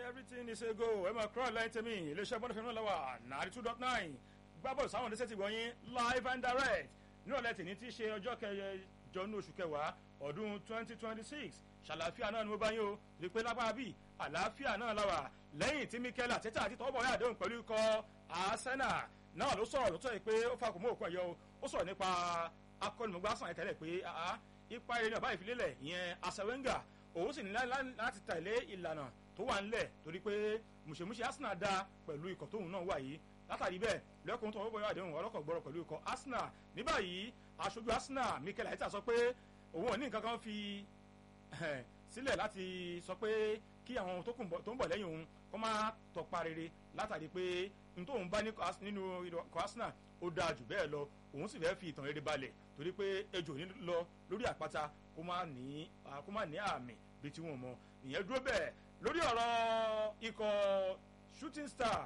everything is a go ẹ máa kúrò lẹ́yìn tèmi iléeṣẹ́ bọ́dọ̀ fẹ́mi lọ́wọ́ ninety two dot nine gbábọ̀ sáwọn ọ̀dẹ́sẹ̀ ti wọ̀nyí live and direct ní ọ̀lẹ́ tìní tí í ṣe ọjọ́ kẹjọ ní oṣù kẹwàá ọdún twenty twenty six ṣàlàáfíà náà ni mo bá yín o rí i pé lápá bíi àlàáfíà náà la wà lẹ́yìn tí mikel àtẹ́tà àti tọ́wọ́ bọ̀yà àdéhùn pẹ̀lú ikọ̀ arsenal náà ló sọ̀rọ̀ lótọ́ yìí pé ó fa kò mú òkú ẹ̀yọ́ o ó sọ̀rọ̀ nípa akọ́nimọ̀gbá sàn tẹ́lẹ̀ pé ipa eré náà báyìí fi lélẹ̀ ìyẹn asawenga òun sì ní láti tẹ̀lé ìlànà tó wà ńlẹ̀ torí pé mùsèmùsè arsenal dá pẹ̀lú ikọ̀ tóun náà wà yìí látàrí bẹ́ẹ̀ lẹ́kùn tó wọ́pọ̀ yóò àdéhùn ọlọ́kọ̀ gbọ́rọ̀ pẹ̀lú ikọ̀ arsenal ní báyìí aṣojú arsenal mikel aita sọ pé òun ò ní nǹkan kan fi sílẹ̀ láti sọ pé kí àwọn tó ń bọ̀ lẹ́yìn òun kó má tọpa rere látàrí pé n tóun bá nínú ikọ̀ arsenal ó dáa jù bẹ́ẹ̀ lọ òun sì fẹ́ fi ìtàn rere balẹ̀ torí pé ejò ní lọ lórí àpáta kó má ní kó má ní àmì bíi tí wọ́n mọ ìyẹn dúró bẹ́ẹ̀ lórí ọ̀rọ̀ ikọ̀ shooting star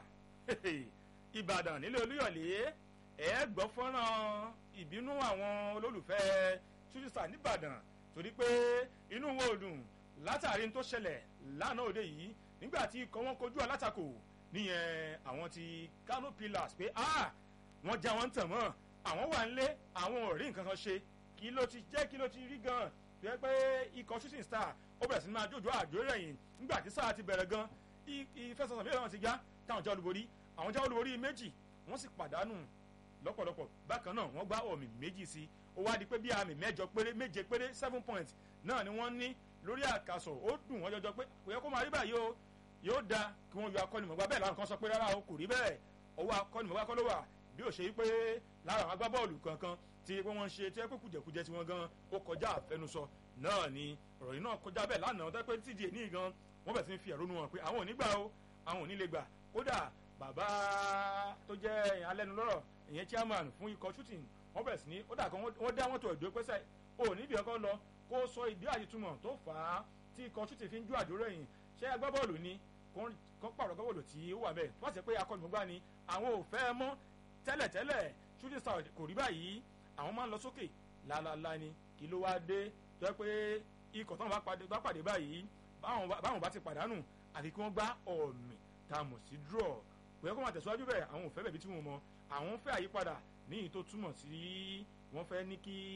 ìbàdàn nílé olúyọ̀lé ẹ̀ gbọ́ fọ́nrán ìbínú àwọn olólùfẹ́ shooting star nìbàdàn torí pé inú wọn ò dùn látàrí tó ṣẹlẹ̀ lánàá òde yìí nígbà tí ikọ̀ wọn kojú alátakò níyẹn àwọn ti kano pillars pé ah wọ́n já wọn tàn mọ́ àwọn wà nílé àwọn ò rí nǹkan kan ṣe kí ló ti jẹ́ kí ló ti rí gan tó yẹ pé ikọ̀ shooting star ó bẹ̀rẹ̀ sí ní máa jójó àjò rẹ̀yìn nígbà tí sáà ti bẹ̀rẹ̀ gan ìfẹsọ̀sọ̀ mìíràn ti já táwọn já olúborí àwọn já olúborí méjì wọ́n sì pàdánù lọ́pọ̀lọpọ̀ bákan náà wọ́n gbá ọ̀mì méjì sí ó wá di pé bí àmì mẹ́jọ péré méje péré seven points náà ni wọ́n ní lórí àkàsọ̀ ó dùn wọ́n jọjọ pé kò yẹ kó máa rí báyìí o yóò da kí wọ́n yọ akọ́nimọ̀gbá bẹ́ẹ̀ láwọn kan sọ pé rárá o kò rí bẹ́ẹ̀ ọwọ́ akọ́nimọ̀gbá kọ́ ló wà bí ó ṣe yí pé lára àwọn agbábọ́ọ̀lù kankan tí wọ́n ń ṣe tí wọ́n pé kùjẹ̀kùjẹ tí wọ́n gan ó kọjá àfẹnusọ náà ni ọ̀rọ̀ yìí náà kọjá bẹ́ẹ̀ lánàá tó pé tíjì ní gan wọ́n bẹ̀ sí fi ẹ̀rọ nu wọn pé àwọn ò ní gbà o àwọn ò ní lè gbà kódà bàbá tó jẹ́ alẹ́nulọ́rọ̀ ìyẹn chairman fún ikọ̀ shooting wọ́n bẹ̀ sí ní ó dà kan wọ́n dá mọ́tò ẹ̀dọ́ pẹ́sẹ̀ ò níbi ọkọ lọ kó sọ ìdí àyètúmọ̀ tó fà á tí ikọ̀ shooting fi ń ju àjò rẹ̀yìn ṣé agbábọ́ọ̀lù ni kó pàrọ̀ gbábọ́ọ̀lù tí ó wà bẹ́ẹ̀ tó bá ṣe pé akọ́nìmọ̀gbá ni àwọn ò fẹ́ mọ́ tẹ́lẹ̀tẹ́lẹ̀ shooting star kò rí báyìí àwọn máa ń lọ sókè lálálá ni kí ló wá dé tó yẹ pé ikọ̀ táwọn bá pàdé báyìí báwọn bá ti pàdánù àfi kí wọ́n gbá ọ̀mì tá a mọ̀ sí draw kò yẹ kó máa tẹ̀síwájú bẹ́ẹ̀ àwọn ò fẹ́ bẹ̀bí tí wọ́n mọ àwọn fẹ́ àyípadà ní ìyí tó túmọ̀ sí wọ́n fẹ́ ní kí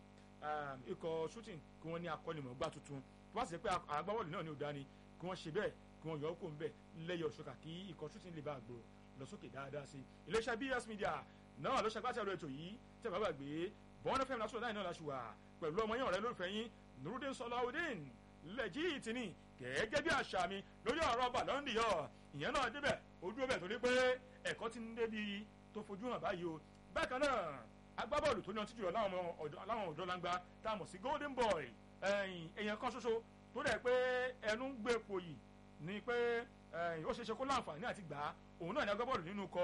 ikọ̀ shooting kí wọ́n ní akọ́nimọ̀gbá tuntun tó bá sì pé agbábọ́ọ̀lù náà ní òdá ni kí wọ́n ṣe bẹ́ẹ̀ kí wọ́n yọ ọ́ kó ń bẹ̀ lẹ́yọ̀ ṣọ́kà kí ikọ̀ shooting lè bá a gbòòrò lọ sókè dáadáa sí iléeṣẹ́ bs media náà ló ṣàgbàtà ètò yìí tẹ̀ bá gbàgbé bọ́n fm lásìkò láì náà láṣù wà pẹ̀lú ọmọ yín ọ̀rẹ́ lólùfẹ́ yín nurudin sọláudin lẹ́jì tìní gẹ́gẹ́ bí àṣà mi lórí ọ̀rọ̀ bàlọ́ndì yọ ìyẹn náà débẹ̀ ojú ọbẹ̀ torí pé ẹ̀kọ́ ti ń débi tó fojú hàn báyìí o bákan náà agbábọ́ọ̀lù tó ní ọtí jùlọ láwọn ọ̀dọ́ langba tá a mọ̀ sí golden boy èèyàn kan ṣoṣo tó dẹ̀ pé ẹnu ń gbé epo yìí ni pé ó ṣeéṣe kó láǹfààní àti gbà á òun náà ní agbábọ́ọ̀lù nínú kọ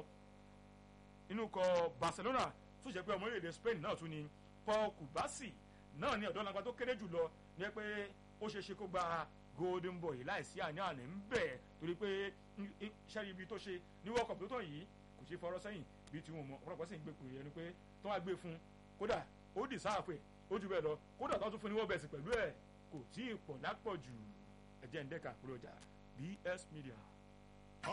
nínú kọ barcelona tó jẹ́ pé ọmọ orílẹ̀-èdè spain náà tún ni paul kubasi náà ní ọ̀dọ́ langba tó kéré jùlọ ní pé ó ṣeéṣe kó gba golden boy láìsí àní àní ń bẹ̀ torí pé iṣẹ́ ibi tó ṣe ní world cup tó tàn yìí kò ṣe fọwọ́rọ́ sẹ́yìn bí tí wọn mọ ọ̀pọ̀lọpọ̀ sì ń gbé pè é ni pé tó wá gbé fún kódà ó dì sáàpè ó jù bẹ́ẹ̀ lọ kódà tó tún fún ní wọ́n bẹ̀sì pẹ̀lú ẹ̀ kò tí ì pọ̀ lápọ̀ jù ẹ̀jẹ̀ ń dẹ́ka kúrò jà bs media.